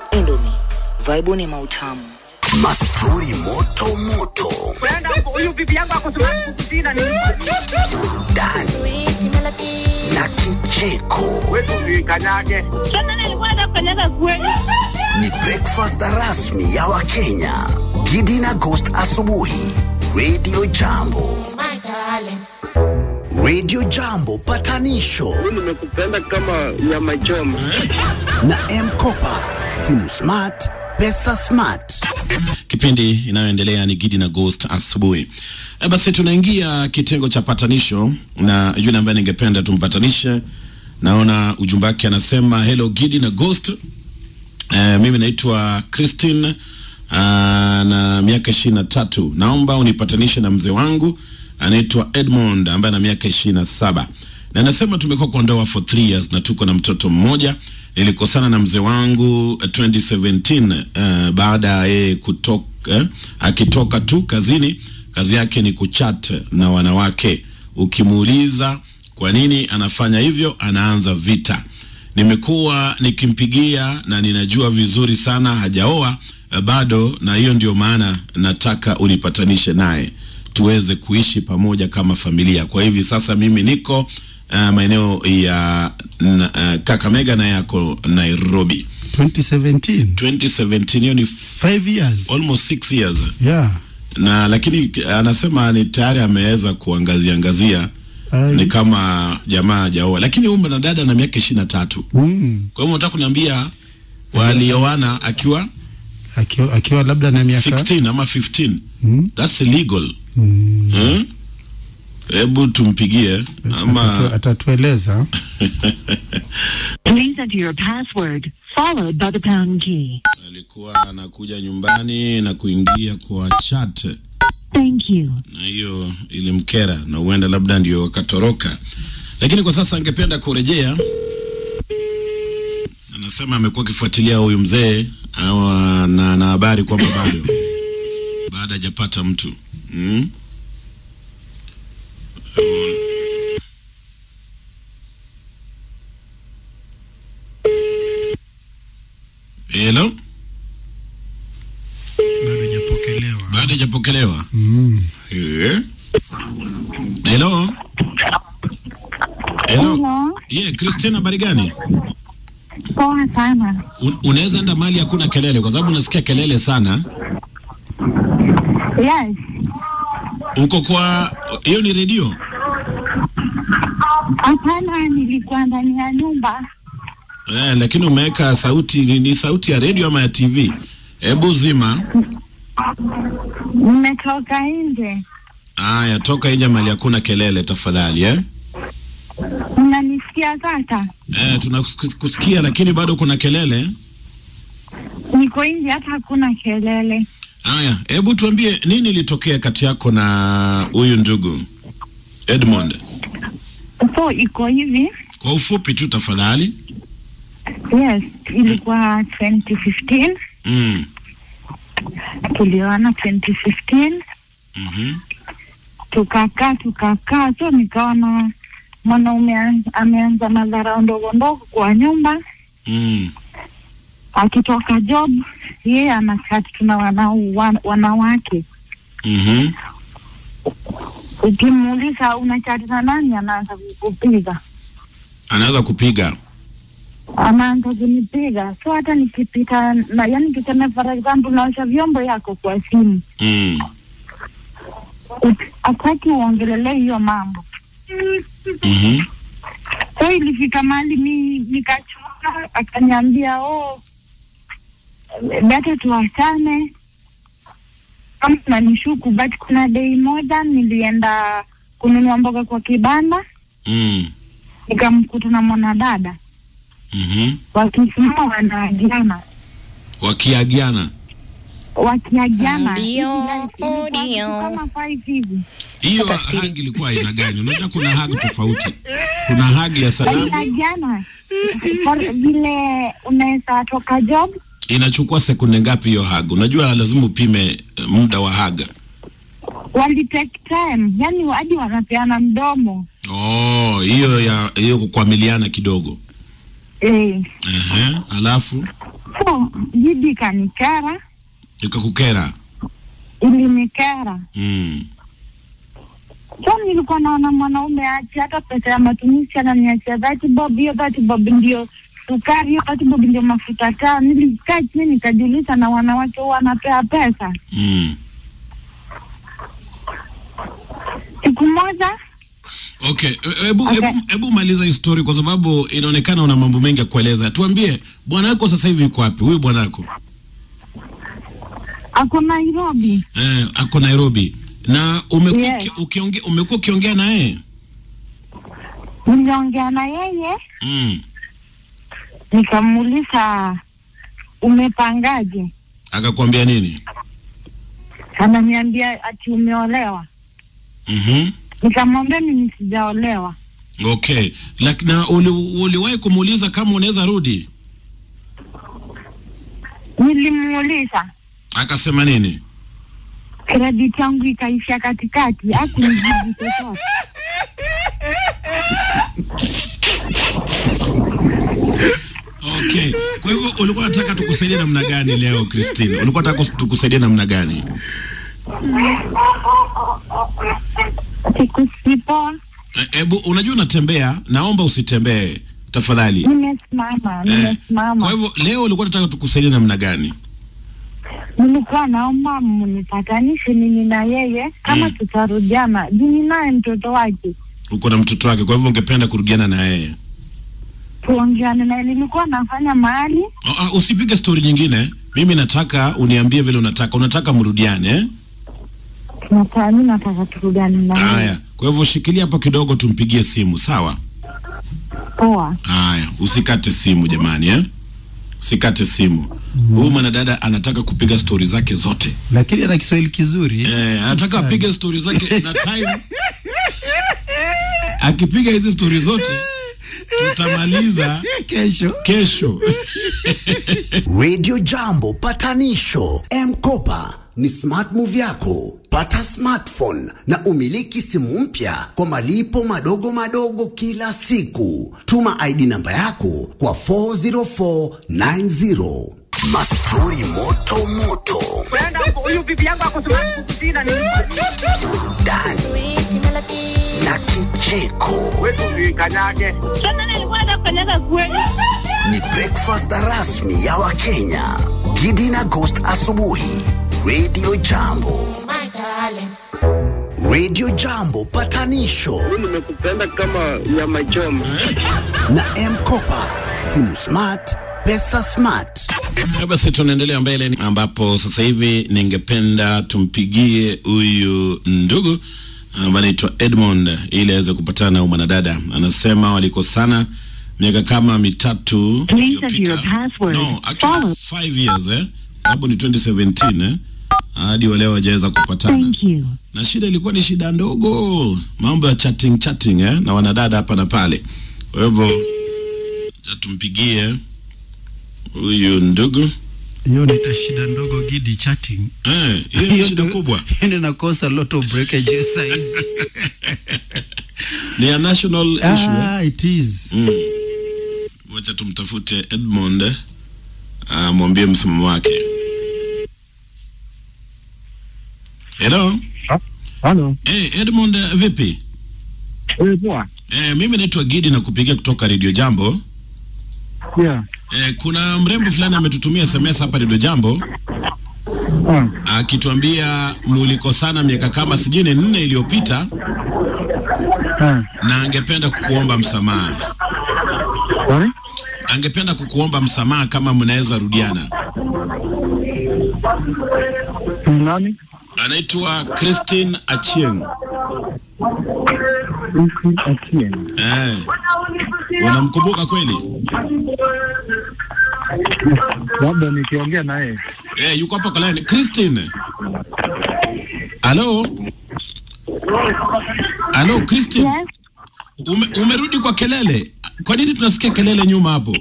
Indomie, vaibuni mautamu. Mastori moto moto, huyu bibi yangu ako Sudan Kusini ni burudani na kicheko. wetu kanyage. Ni breakfast rasmi ya Wakenya. Gidi na Ghost asubuhi. Radio Jambo. Radio Jambo patanisho Nimekupenda kama nyama choma. na M-Kopa. Simu smart, pesa smart. Kipindi inayoendelea ni Gidi na Ghost asubuhi. E, basi tunaingia kitengo cha patanisho na yule ambaye ningependa tumpatanishe. Naona ujumbe wake anasema hello Gidi na Ghost. E, mimi naitwa Christine uh, na miaka ishirini na tatu. Naomba unipatanishe na mzee wangu anaitwa Edmond ambaye ana miaka ishirini na saba na nasema tumekuwa kwa ndoa for three years na tuko na mtoto mmoja. Nilikosana na mzee wangu uh, 2017 uh, baada ya yeye kutoka eh, akitoka tu kazini. Kazi yake ni kuchat na wanawake. Ukimuuliza kwa nini anafanya hivyo, anaanza vita. Nimekuwa nikimpigia na ninajua vizuri sana hajaoa eh, bado, na hiyo ndio maana nataka unipatanishe naye tuweze kuishi pamoja kama familia. Kwa hivi sasa mimi niko uh, maeneo ya na, uh, Kakamega na yako Nairobi. 2017 2017 hiyo ni f- 5 years almost 6 years yeah na lakini anasema ni tayari ameweza kuangazia angazia Ai. ni kama jamaa hajaoa, lakini huyu mwanadada na miaka ishirini na tatu. mm. Kwa hivyo nataka kuniambia walioana akiwa akiwa, akiwa labda na miaka 16 ama 15 Mm. that's illegal. Mm. Hmm? Hebu tumpigie Atatu- ama atatueleza Please enter your password, followed by the pound key. alikuwa anakuja nyumbani na kuingia kwa chat Thank you. na hiyo ilimkera na huenda labda ndio wakatoroka, lakini kwa sasa angependa kurejea. Anasema amekuwa akifuatilia huyu mzee au na na habari kwamba bado baada hajapata mtu mm? Hello, bado hajapokelewa bado hajapokelewa. mm. Eh? Hello. Hello. Hello, Yeah, Christina habari gani? poa sana. Un unaweza enda mahali hakuna kelele kwa sababu unasikia kelele sana. Yes, Uko kwa hiyo ni redio? hapana, nilikuwa ndani ya nyumba. Eh, lakini umeweka sauti ni, ni sauti ya redio ama ya TV? Hebu zima. Nimetoka nje, Aya, toka nje mahali hakuna kelele tafadhali eh? unanisikia sasa? Eh, tunakusikia lakini bado kuna kelele. Niko nje, hata hakuna kelele. Aya, hebu tuambie nini ilitokea kati yako na huyu ndugu Edmond? So iko hivi, Kwa ufupi tu tafadhali. yes, ilikuwa 2015 Mm. tulioana 2015 Mhm. tukakaa tukakaa, so nikaona mwanaume an- ameanza madhara ndogo ndogo kwa nyumba, Mm. akitoka job yeye anakati tuna wana, wan- wanawake Mhm. ukimuuliza unachati na nani, anaanza kukupiga, Anaweza kupiga. anaanza kunipiga. So hata nikipita na yani, tuseme for example, naosha vyombo yako kwa simu, Mm. hataki uongelelee hiyo mambo. Mhm. So ilifika mahali mi nikachoka, akaniambia oh, beta tuachane kama nanishuku, but kuna dei moja nilienda kununua mboga kwa kibanda, Mm. nikamkuta na mwanadada Mhm. wakisimama wanaagiana Wakiagiana. wakiagiana Ndio, Ilikuwa kitu ndio. kama five hivi Hiyo Mpaka stili. hagi ilikuwa aina gani? Unajua kuna hagi tofauti. Kuna hagi ya salamu wakiagiana For- vile unaweza toka job inachukua sekunde ngapi hiyo hagi? Unajua lazima upime eh, muda wa haga. wali take time, yani hadi wanapeana mdomo Oh, hiyo ya hiyo kukwamiliana kidogo. eh. Ehe, alafu So So Gidi kanikera, Ikakukera. ilinikera. Mm. So nilikuwa naona mwanaume achi hata pesa ya matumizi ananiachia dhati bob, hiyo dhati bob ndio sukari, hiyo dhati bob ndio mafuta taa. Nilikaa chini nikajiuliza, na wanawake huwa wanapea pesa. Mm. Siku moja Okay, e- hebu Okay. hebu hebu maliza hii story kwa sababu inaonekana una mambo mengi ya kueleza. Tuambie bwana wako sasa hivi yuko wapi? Huyu bwana wako ako Nairobi, eh, ako Nairobi na umekuwa Yes. uki- ukiongea umekuwa ukiongea na yeye niliongea na yeye mm. nikamuuliza umepangaje? Akakwambia nini? Ananiambia ati umeolewa. Mhm. Nikamwambia mimi sijaolewa. Okay, lakini na uli, uliwahi kumuuliza kama unaweza rudi? Nilimuuliza, Akasema nini? credit yangu ikaisha katikati, hakunijibu chochote. Okay, kwa hivyo ulikuwa unataka tukusaidie namna gani leo Christine? Ulikuwa unataka tukusaidie namna gani? Siku sipoa, Eh, Hebu unajua unatembea, naomba usitembee tafadhali. nimesimama, Eh, nimesimama. Kwa hivyo leo ulikuwa unataka tukusaidie namna gani? Nilikuwa naomba mnipatanishe mimi na yeye kama Mm. tutarudiana, juu ninaye mtoto wake, Uko na mtoto wake, kwa hivyo ungependa kurudiana na yeye. tuongeane naye. Nilikuwa nafanya mahali Oh, ah, usipige stori nyingine. Mimi nataka uniambie vile unataka. Unataka mrudiane eh? nataka, mi nataka turudiane na yeye. Haya, kwa hivyo shikilia hapo kidogo, tumpigie simu, sawa? Poa. Haya, usikate simu jamani eh? Usikate simu. Huyu mwanadada anataka kupiga stori zake zote lakini ana Kiswahili kizuri eh, anataka Sana. apige stori zake na time. Akipiga hizi stori zote tutamaliza kesho kesho. Radio Jambo patanisho M-Kopa ni smart move yako. Pata smartphone na umiliki simu mpya kwa malipo madogo madogo kila siku. Tuma ID namba yako kwa 40490. Mastori moto moto, Brenda, huyu bibi yangu ako smart kukushinda ni burudani na kicheko. wewe kanyage. Tena nilikuwa nafanyaga kweli. Ni breakfast rasmi ya Wakenya. Gidi na Ghost asubuhi. Radio Jambo. Radio Jambo patanisho Mimi nimekupenda kama nyama choma. na M-Kopa. Simu smart, pesa smart. Eh, Basi tunaendelea mbele ambapo sasa hivi ningependa tumpigie huyu ndugu ambaye anaitwa Edmond ili aweze kupatana na huyu mwanadada. Anasema walikosana miaka kama mitatu Please iliyopita. enter your password. No, actually Follow. five years eh. Sababu ni 2017 eh. Hadi wa leo hawajaweza kupatana. Thank you. Na shida ilikuwa ni shida ndogo, mambo ya chatting chatting eh, na wanadada hapa na pale. Kwa hivyo acha tumpigie huyu ndugu hiyo nita shida ndogo gidi chatting Eh, hiyo ni shida kubwa. hiyo ninakosa lot of breakage size Ni a national issue. eh? ah it is Mm. Wacha tumtafute Edmond eh, amwambie msimamo wake. Hello. Halo, Eh, Edmond eh, vipi? wewe poa? Eh, mimi naitwa Gidi na kupigia kutoka Radio Jambo. Yeah. Eh, kuna mrembo fulani ametutumia SMS hapa Radio Jambo Ah, akituambia mulikosana miaka kama sijui ni nne iliyopita ah. na angependa kukuomba msamaha. Sorry? Angependa kukuomba msamaha kama mnaweza rudiana. Ni nani? Anaitwa Christine Achieng. Lucy Atieno. Eh. Unamkumbuka kweli? Labda nikiongea na yeye. Eh, yuko hapa kwa line. Christine. Halo? Halo Christine. Yes. Ume, umerudi kwa kelele. Kwa nini tunasikia kelele nyuma hapo?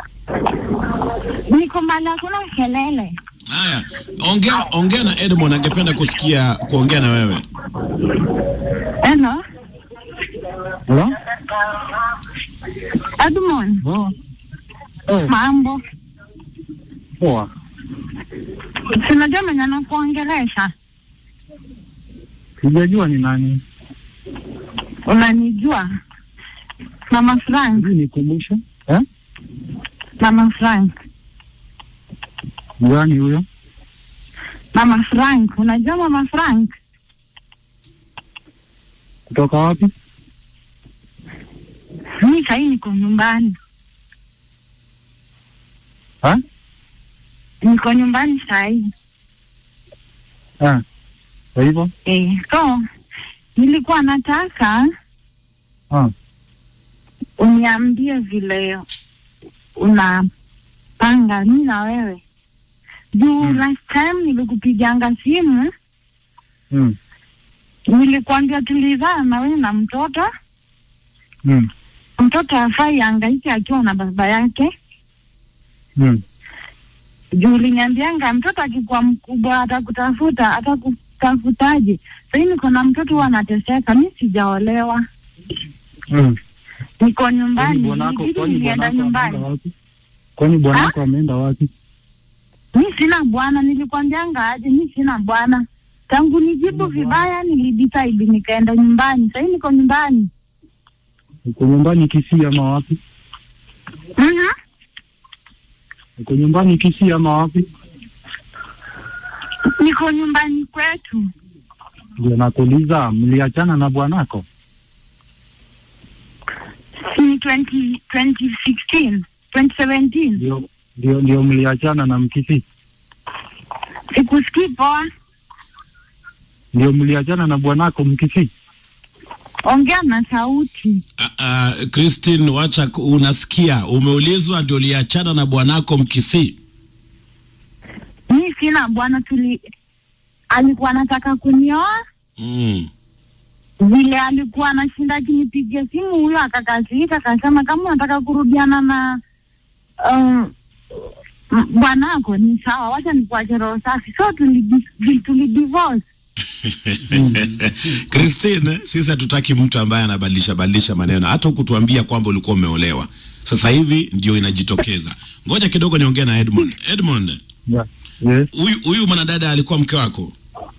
Niko mahali hakuna kelele. Haya, ongea ongea na Edmond, angependa kusikia kuongea na wewe. Hello, Hello? Edmond. Oh. Eh, Mambo. Poa. Sinajua mwenye nakuongelesha, Sijajua ni nani. unanijua Mama Frank, Sijui nikumbushe. Eh? Mama Frank, Gani huyo? Mama Frank, unajua Mama Frank? Kutoka wapi? Mi sahii niko nyumbani, Ha? niko nyumbani sahii Eh. Kwa hivyo? eh. So nilikuwa nataka Ah. uniambie vile unapanga mi na wewe juu Mm. last time nilikupiganga simu Mm. nilikwambia tulizaa na wewe na mtoto Mm. mtoto afai angaike akiwa na baba yake Mm. juu uliniambianga mtoto akikuwa mkubwa atakutafuta atakutafutaje sahii niko na mtoto huwa anateseka mi sijaolewa Mm. niko Kwani nyumbani bwanako ilibidi kwani nilienda bwanako ameenda nyumbani wapi? Kwani bwanako ameenda wapi? mi sina bwana nilikwambianga aje mi sina bwana tangu nijibu vibaya nilidecide nikaenda nyumbani sahii niko nyumbani Uko nyumbani Kisii ama wapi? Mhm. Uko nyumbani Kisii ama wapi? niko nyumbani kwetu Ndio nakuuliza, mliachana na bwanako? ni 20 2016 2017 Ndio ndio ndio mliachana na Mkisii? sikusikii poa Ndio mliachana na bwanako Mkisii? ongea na sauti Uh, uh, Christine, wacha ku- unasikia, umeulizwa ndio uliachana na bwanako Mkisii. mi sina bwana tuli alikuwa anataka kunioa Mm. vile alikuwa anashinda akinipigia simu huyo akakasirika akasema kama unataka kurudiana na um, m- bwanako ni sawa wacha nikuache roho safi so tuli, tuli divorce Christine, sisi hatutaki mtu ambaye anabadilisha badilisha maneno, hata hukutuambia kwamba ulikuwa umeolewa. Sasa hivi ndio inajitokeza. Ngoja kidogo niongee na Edmond. Edmond, Yeah. Yes. huyu huyu mwanadada alikuwa mke wako?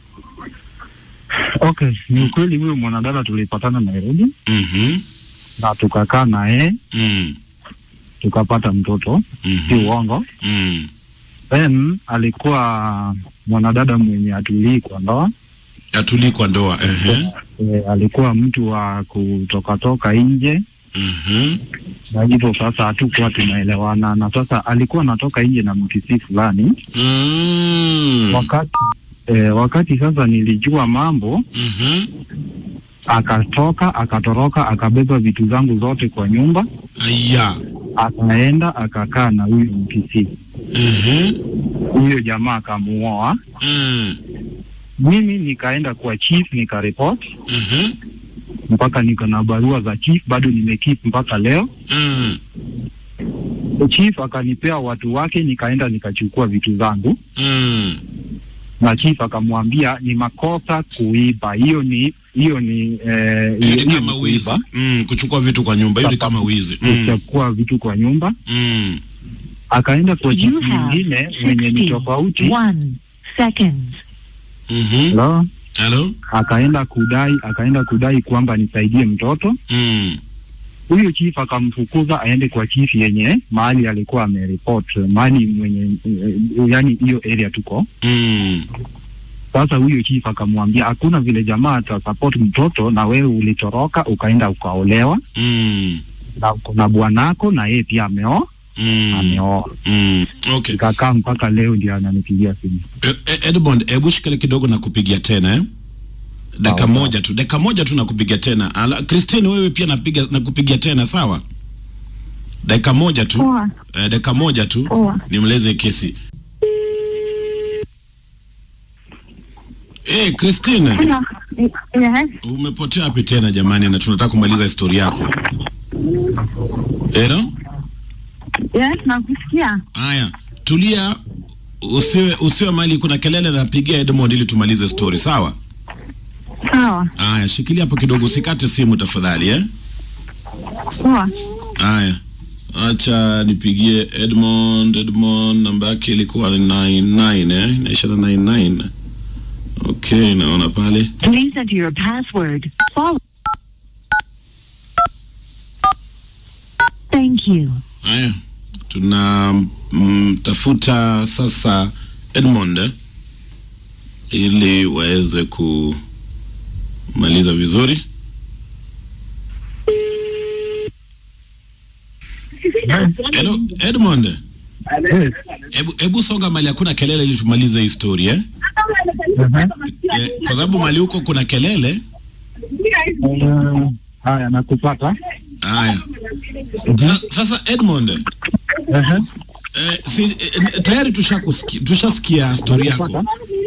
Okay, ni ukweli huyo mwanadada tulipatana Nairobi Mhm. na tukakaa na yeye Mm. tukapata mtoto, si Mhm. uongo. Mm. Then alikuwa mwanadada mwenye atulii kwa ndoa Atulii kwa ndoa. Ehe. e, alikuwa mtu wa kutokatoka nje Mhm. na hivyo sasa hatukuwa tunaelewana, na sasa alikuwa anatoka nje na mkisi fulani Mm. wakati e, wakati sasa nilijua mambo, Mhm. akatoka akatoroka, akabeba vitu zangu zote kwa nyumba, Aya. akaenda akakaa na huyu mkisi. Mhm. Huyo jamaa akamuoa, Mm. mimi nikaenda kwa chief nikaripoti Mhm. mpaka niko na barua za chief bado nimekeep mpaka leo. Mm. Chief akanipea watu wake, nikaenda nikachukua vitu zangu, Mm. na chief akamwambia ni makosa kuiba. Hiyo ni hiyo ni eh, Hiyo ni hiyo kama ni wizi. kuiba, Mm. Kuchukua vitu kwa nyumba, hiyo ni kama wizi. Mm. kuchukua vitu kwa nyumba. Mm. Akaenda kwa chief You have mwingine mwenye ni 60 tofauti, one seconds. Mhm. Hello? Hello? akaenda kudai akaenda kudai kwamba nisaidie mtoto. Mm. Huyo chief akamfukuza aende kwa chief yenye mahali alikuwa ameripot mahali mwenye eh, yani hiyo area tuko Mm. Sasa huyo chief akamwambia hakuna vile jamaa atasupport mtoto na wewe ulitoroka ukaenda ukaolewa Mm. na uko na bwanako na yeye pia ameoa Mm. ameoa. Mm. Okay. Ikakaa mpaka leo ndio ananipigia simu. E- e- Edmond, hebu shikale kidogo na kupigia tena eh? Dakika Sawa, moja tu, dakika moja tu na kupigia tena. Ala, Christine wewe pia napiga na kupigia tena sawa? Dakika moja tu. poa Eh, dakika moja tu. poa Nimleze kesi. Eh, Christine, Hello. yes umepotea wapi tena jamani na tunataka kumaliza historia yako. Hello? yes nakusikia Haya, tulia, usiwe usiwe mali kuna kelele, napigia Edmond ili tumalize story, sawa? sawa Haya, shikilia hapo kidogo, usikate simu tafadhali eh. poa Haya, acha nipigie Edmond. Edmond namba yake ilikuwa ni 99 eh, inaisha na 99. Okay, naona pale. Please enter your password. Follow. Thank you. Haya, tunamtafuta sasa Edmond eh, ili waweze kumaliza vizuri. Hello, Edmond. Hebu hebu songa mali hakuna kelele ili tumalize hii story eh? Eh, kwa sababu mali huko kuna kelele. Eh, Haya, nakupata. Haya. Sa, sasa Edmond, Ehe. eh, si, eh, tayari tushasikia tushasikia story yako. Nakupata.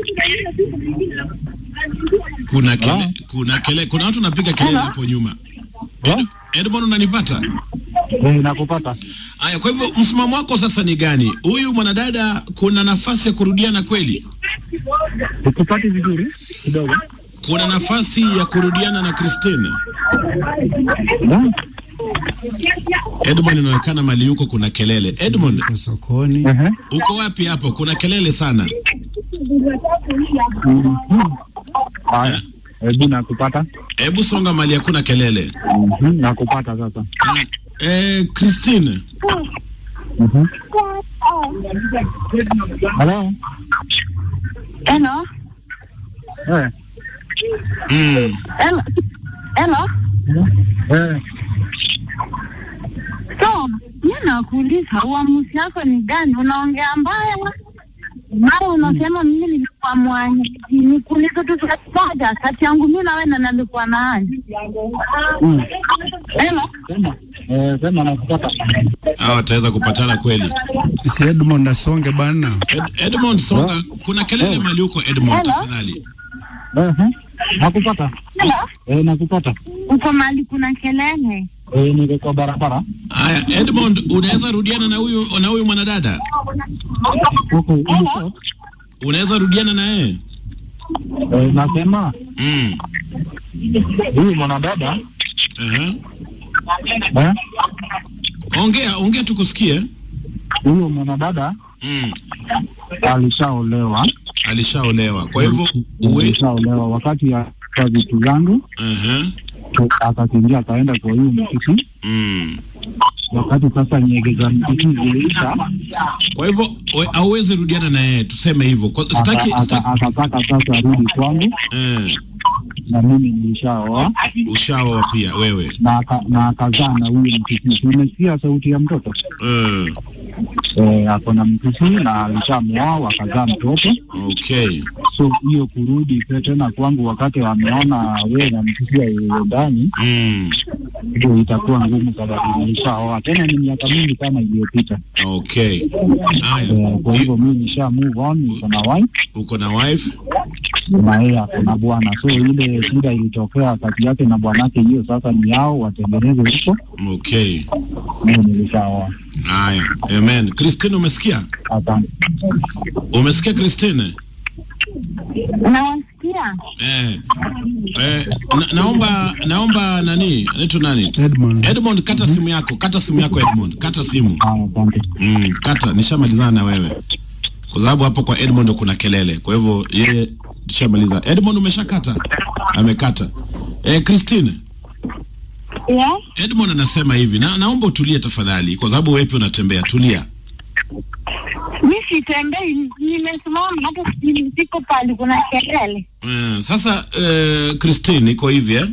Kuna kele, kuna kele, kuna watu wanapiga kelele hapo nyuma. Ed, Edmond unanipata? Eh, nakupata. Haya, kwa hivyo msimamo wako sasa ni gani? Huyu mwanadada kuna nafasi ya kurudiana kweli? Ukupati vizuri kidogo. Kuna nafasi ya kurudiana na Christine? Na? Edmond inaonekana mali yuko kuna kelele. Edmond, Kwa sokoni. Ehe. uko wapi hapo? Kuna kelele sana. Haya. Hebu nakupata. Hebu songa mali hakuna kelele. Mhm, Nakupata sasa. Eh, Christine, Mhm. Hello. Hello? Eh. mm, Hello? Hello? Eh. So, mi nakuuliza uamuzi wako ni gani? Unaongea mbaya mara unasema mimi nilikuwa mwanyaji. Nikuulize tu swali moja, kati yangu mi na wewe na nalikuwa na nani? Mm. Hello? Sema. Eh, sema nakupata. hawa wataweza kupatana kweli. Si Edmond asonge bana. Ed, Edmond songa, kuna kelele mali huko Edmond, Hello? tafadhali. Ehe. Nakupata. Hello? Eh, nakupata. Uko mahali kuna kelele? Eh, niko kwa barabara. Haya, Edmond, unaweza rudiana na huyu na huyu mwanadada? Huko huko. Unaweza rudiana na yeye? Eh, nasema Mm. huyu mwanadada Uh-huh. eh, Ongea, ongea tukusikie. huyo mwanadada Mm. alishaolewa, Alishaolewa. Kwa hivyo uwe alishaolewa wakati ya kwa vitu zangu uh-huh. akakimbia akaenda kwa huyu mtiki. Mm. Wakati sasa nyege za mtiki ziliisha, Kwa hivyo we- hauwezi rudiana na yeye, tuseme hivyo. Kwa- Sitaki aka- sitaki aka- akataka sasa arudi kwangu, eh, na mimi nilishaoa ushaoa pia wewe. na aka- na akazaa na huyu mtiki. Umesikia sauti ya mtoto Eh, eh, ako na mtiki na alishamwoa wakazaa mtoto. okay. So hiyo kurudi pe- tena kwangu wakati wameona wewe na mtiki ndani Mm. ndio itakuwa ngumu sababu nilishaoa tena, ni miaka mingi sana iliyopita. Okay. Haya. Eh, Kwa hivyo mimi nisha move on, niko na wife Uko na wife? na yeye ako na bwana, so ile shida ilitokea kati yake na bwanake, hiyo sasa ni yao watengeneze huko. Okay. Mimi nilishaoa. Haya. Amen. Christine umesikia? Asante. Umesikia Christine? Nawasikia. Eh. Eh, na, naomba naomba nani? Anaitwa nani? Edmond. Edmond kata simu yako. Kata simu yako Edmond. Kata simu. Haya, asante. Mm, kata nishamalizana na wewe. Kwa sababu hapo kwa Edmond kuna kelele. Kwa hivyo yeye tushamaliza. Edmond umeshakata? Amekata. Eh, Christine, Yeah? Edmond anasema hivi na naomba utulie tafadhali kwa sababu wewe pia unatembea. Tulia. Mi sitembei, nimesimama hata si- siko pale kuna kelele. Eh, sasa eh, Christine iko hivi eh?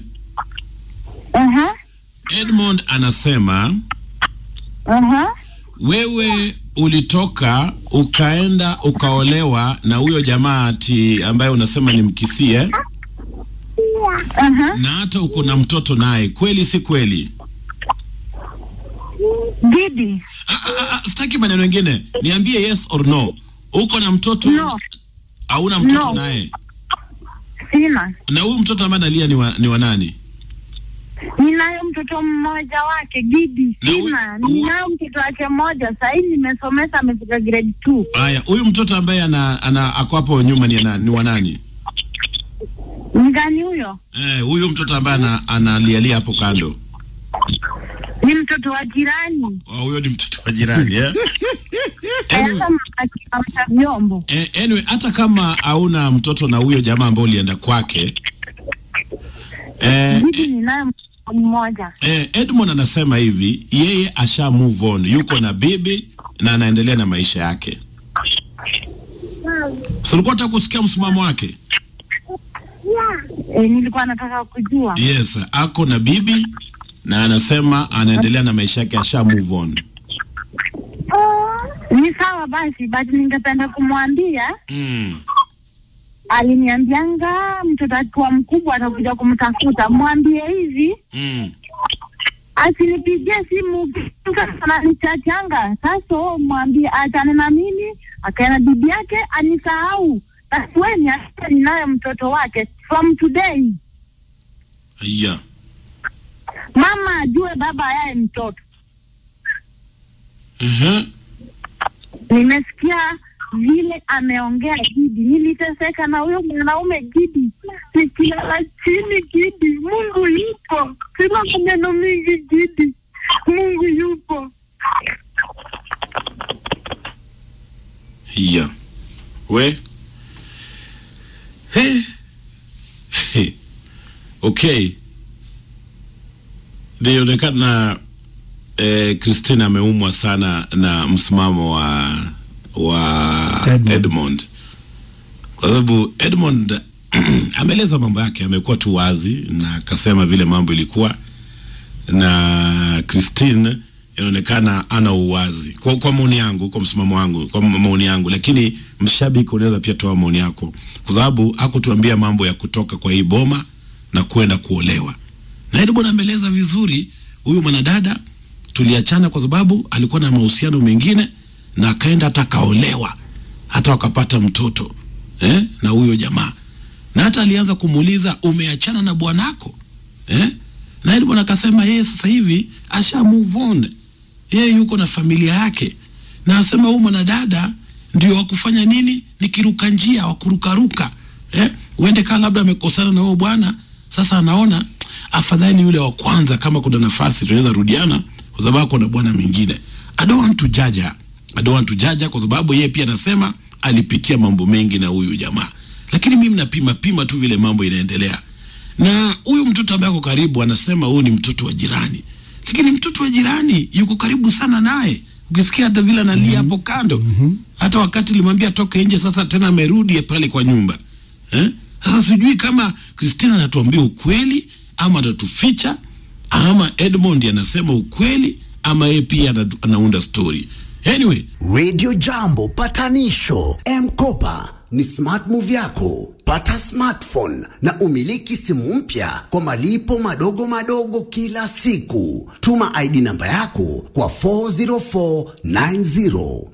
Aha. Edmond anasema Aha. wewe ulitoka ukaenda ukaolewa na huyo jamaa ati ambaye unasema ni mkisie Aha. na hata uko na mtoto naye, kweli si kweli? Didi. Ah, ah, ah, Sitaki maneno mengine, niambie yes or no. Uko na mtoto No. hauna mtoto No. naye? Sina. Na huyu mtoto ambaye analia ni wa, ni wa nani? Ninayo mtoto mmoja wake Gidi. Na huyu- Sina. huyu- Ninayo mtoto wake mmoja sahii nimesomesa amefika grade 2. Haya, huyu mtoto ambaye ana, ana ako hapo nyuma ni, ana, ni wa nani? Mgani huyo? Eh, huyu mtoto ambaye ana, analialia hapo kando. Ni mtoto wa jirani. Oh, huyo ni mtoto wa jirani eh? Hata akiamsha vyombo. Eh, anyway, hata kama hauna mtoto na huyo jamaa ambao ulienda kwake eh, Bibi ninaye mtoto mmoja. eh, Edmond anasema hivi, yeye asha move on, yuko na bibi na anaendelea na maisha yake. So ulikuwa unataka kusikia msimamo wake? E, nilikuwa nataka kujua. Yes, ako na bibi na anasema anaendelea na maisha yake, asha move on. Ni sawa basi, but ningependa kumwambia Mm. aliniambianga mtoto akiwa mkubwa atakuja kumtafuta. Mwambie hivi Mm. asinipigie simu ananichachanga. Sasa wewe mwambie achane na mimi, akae na bibi yake anisahau. Basi wewe niache ninayo mtoto wake from today. Yeah. Mama ajue baba yaye mtoto. Uh-huh. Nimesikia vile ameongea Gidi, niliteseka na huyo mwanaume Gidi, nikilala chini Gidi. Mungu yupo, sina maneno mingi Gidi, Mungu yupo. Yeah. We. Hey. Hey. Okay. Nilionekana eh, Christine ameumwa sana na msimamo wa wa Edmond. Edmond, kwa sababu Edmond ameeleza mambo yake, amekuwa tu wazi na akasema vile mambo ilikuwa, na Christine inaonekana ana uwazi kwa, kwa maoni yangu, kwa msimamo wangu, kwa maoni yangu, lakini mshabiki unaweza pia toa maoni yako, kwa sababu hakutuambia mambo ya kutoka kwa hii boma na kwenda kuolewa. Na Edmond ameeleza vizuri, huyu mwanadada tuliachana kwa sababu alikuwa na mahusiano mengine na akaenda hata akaolewa hata wakapata mtoto eh, na huyo jamaa na hata alianza kumuuliza umeachana na bwanako eh? na Edmond akasema yeye sasa hivi asha move on, yeye yuko na familia yake, na asema huyu mwanadada ndio wakufanya nini, ni kiruka njia wakurukaruka eh? uende kaa labda amekosana na huyo bwana, sasa anaona afadhali yule wa kwanza, kama kuna nafasi tunaweza rudiana, kwa sababu kuna bwana mwingine. I don't want to judge her. I don't want to judge her, kwa sababu yeye pia anasema alipitia mambo mengi na huyu jamaa, lakini mimi napima pima tu vile mambo inaendelea na huyu mtoto ambaye ako karibu anasema huyu ni mtoto wa jirani, lakini mtoto wa jirani yuko karibu sana naye. Ukisikia hata vile analia hapo kando, hata wakati limwambia toke nje, sasa tena amerudi pale kwa nyumba eh? Sasa sijui kama Christina anatuambia ukweli ama atatuficha ama Edmond anasema ukweli ama yeye pia ana- anaunda story. Anyway, Radio Jambo patanisho M-Kopa ni smart move yako. Pata smartphone na umiliki simu mpya kwa malipo madogo madogo kila siku. Tuma ID namba yako kwa 40490.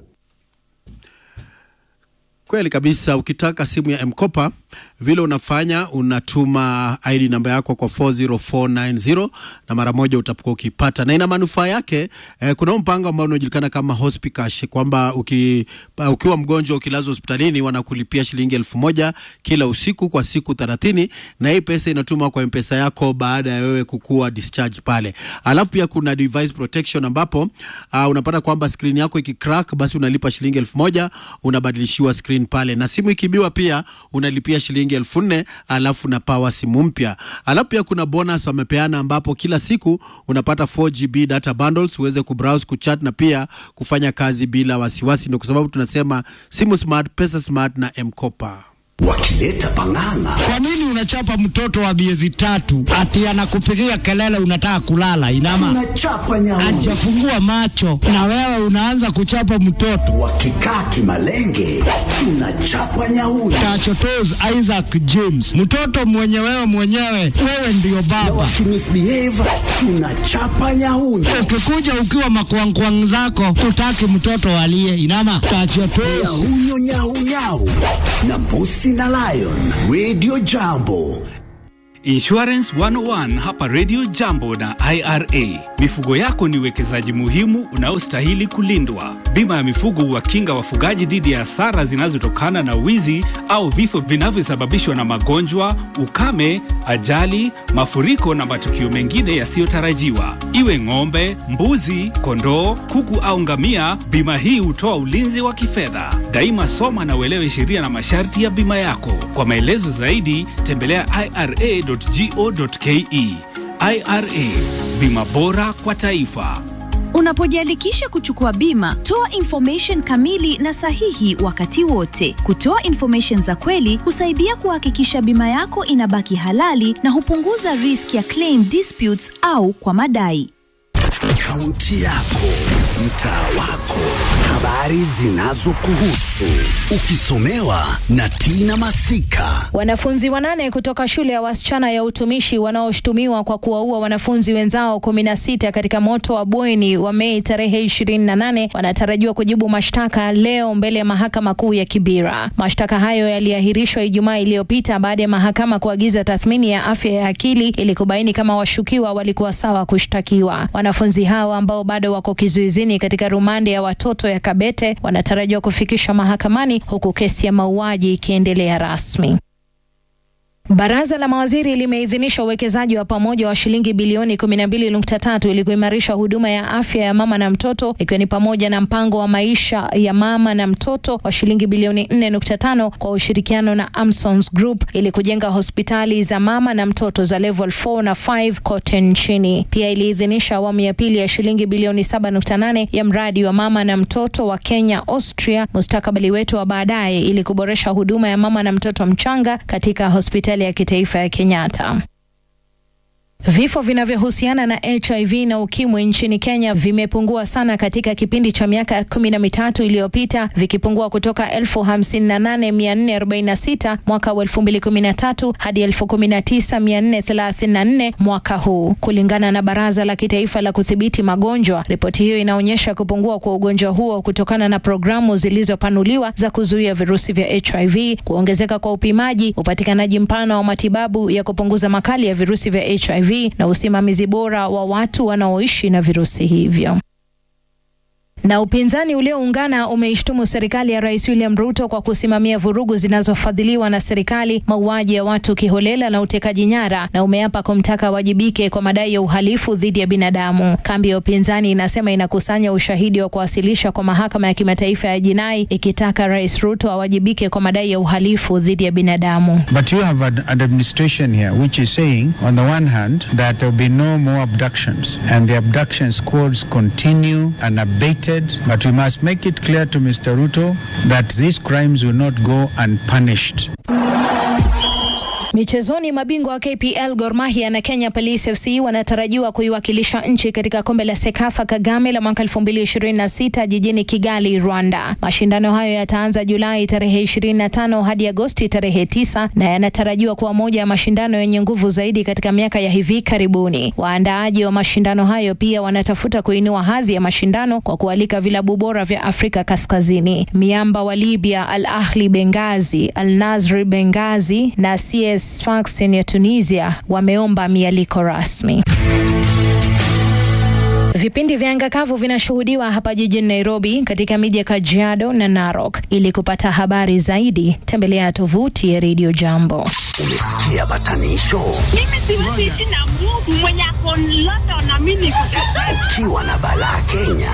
Kweli kabisa. Ukitaka simu ya Mkopa, vile unafanya unatuma ID namba yako kwa 40490 na mara moja utakuwa ukipata, na ina manufaa yake. Eh, kuna huu mpango ambao unajulikana kama Hospicash kwamba uki, pa- ukiwa mgonjwa ukilazwa hospitalini wanakulipia shilingi elfu moja kila usiku kwa siku 30 na hii pesa inatumwa kwa mpesa yako baada ya wewe kukua discharge pale. Alafu pia kuna device protection ambapo uh, unapata kwamba screen yako ikicrack, basi unalipa shilingi elfu moja unabadilishiwa screen pale, na simu ikibiwa pia unalipia shilingi elfu nne alafu na power simu mpya. Alafu pia kuna bonus wamepeana, ambapo kila siku unapata 4GB data bundles uweze kubrowse, kuchat na pia kufanya kazi bila wasiwasi. Ndio kwa sababu tunasema simu smart, pesa smart na M-Kopa. Wakileta pang'ang'a Kwa nini unachapa mtoto wa miezi tatu ati anakupigia kelele unataka kulala? Inama tunachapa nyauni. hajafungua macho na wewe unaanza kuchapa mtoto. Wakikaa kimalenge tunachapa nyauni. Tachotos Isaac James, mtoto mwenye wewe mwenyewe, wewe ndiyo Na baba. wakimisbehave tunachapa nyauni. Ukikuja ukiwa makwangkwang zako, utaki mtoto alie. Inama tachotos Nyahunyo nyau nyau na mbusi na lion. Radio Jambo Insurance 101 hapa Radio Jambo na IRA. Mifugo yako ni uwekezaji muhimu unaostahili kulindwa. Bima ya mifugo huwakinga wafugaji dhidi ya hasara zinazotokana na wizi au vifo vinavyosababishwa na magonjwa, ukame, ajali, mafuriko na matukio mengine yasiyotarajiwa. Iwe ng'ombe, mbuzi, kondoo, kuku au ngamia, bima hii hutoa ulinzi wa kifedha. Daima soma na uelewe sheria na masharti ya bima yako. Kwa maelezo zaidi, tembelea ira.go.ke. IRA, bima bora kwa taifa. Unapojiandikisha kuchukua bima, toa information kamili na sahihi wakati wote. Kutoa information za kweli husaidia kuhakikisha bima yako inabaki halali na hupunguza risk ya claim disputes au kwa madai. Kaunti yako, mtaa wako, habari zinazokuhusu, ukisomewa na Tina Masika. Wanafunzi wanane kutoka shule ya wasichana ya utumishi wanaoshutumiwa kwa kuwaua wanafunzi wenzao kumi na sita katika moto wa bweni wa Mei tarehe 28 wanatarajiwa kujibu mashtaka leo mbele ya mahakama kuu ya Kibera. Mashtaka hayo yaliahirishwa Ijumaa iliyopita baada ya mahakama kuagiza tathmini ya afya ya akili ili kubaini kama washukiwa walikuwa sawa kushtakiwa. Wanafunzi hawa ambao bado wako kizuizini katika rumande ya watoto ya Kabete wanatarajiwa kufikishwa mahakamani huku kesi ya mauaji ikiendelea rasmi. Baraza la mawaziri limeidhinisha uwekezaji wa pamoja wa shilingi bilioni 12.3 ili kuimarisha huduma ya afya ya mama na mtoto ikiwa ni pamoja na mpango wa maisha ya mama na mtoto wa shilingi bilioni 4.5 kwa ushirikiano na Amsons Group ili kujenga hospitali za mama na mtoto za level 4 na 5 kote nchini. Pia iliidhinisha awamu ya pili ya shilingi bilioni 7.8 ya mradi wa mama na mtoto wa Kenya Austria, mustakabali wetu wa baadaye, ili kuboresha huduma ya mama na mtoto mchanga katika hospitali ya kitaifa ya Kenyatta. Vifo vinavyohusiana na HIV na ukimwi nchini Kenya vimepungua sana katika kipindi cha miaka kumi na mitatu iliyopita vikipungua kutoka elfu hamsini na nane mia nne arobaini na sita mwaka wa elfu mbili kumi na tatu hadi elfu kumi na tisa mia nne thelathini na nne mwaka huu, kulingana na Baraza la Kitaifa la Kudhibiti Magonjwa. Ripoti hiyo inaonyesha kupungua kwa ugonjwa huo kutokana na programu zilizopanuliwa za kuzuia virusi vya HIV, kuongezeka kwa upimaji, upatikanaji mpana wa matibabu ya kupunguza makali ya virusi vya HIV na usimamizi bora wa watu wanaoishi na virusi hivyo. Na upinzani ulioungana umeishtumu serikali ya Rais William Ruto kwa kusimamia vurugu zinazofadhiliwa na serikali, mauaji ya watu kiholela na utekaji nyara, na umeapa kumtaka wajibike kwa madai ya uhalifu dhidi ya binadamu. Kambi ya upinzani inasema inakusanya ushahidi wa kuwasilisha kwa mahakama ya kimataifa ya jinai ikitaka Rais Ruto awajibike kwa madai ya uhalifu dhidi ya binadamu. But you have an, an administration here which is saying, on the one hand, that there will be no more abductions and the abduction squads continue unabated. But we must make it clear to Mr. Ruto that these crimes will not go unpunished. Michezoni, mabingwa wa KPL Gor Mahia na Kenya Police FC wanatarajiwa kuiwakilisha nchi katika kombe la Sekafa Kagame la mwaka 2026 jijini Kigali, Rwanda. Mashindano hayo yataanza Julai tarehe 25 hadi Agosti tarehe 9 na yanatarajiwa kuwa moja ya mashindano yenye nguvu zaidi katika miaka ya hivi karibuni. Waandaaji wa mashindano hayo pia wanatafuta kuinua hadhi ya mashindano kwa kualika vilabu bora vya Afrika Kaskazini. Miamba wa Libya Al Ahli Benghazi, Al Nasri Benghazi na CS Sfaxien ya Tunisia wameomba mialiko rasmi. Vipindi vya anga kavu vinashuhudiwa hapa jijini Nairobi, katika miji ya Kajiado na Narok. Ili kupata habari zaidi, tembelea tovuti ya Radio Jambo. Umesikia batanisho? Mimi siwezi ishi na Mungu mwenye ako London na mimi niko Ukiwa na balaa Kenya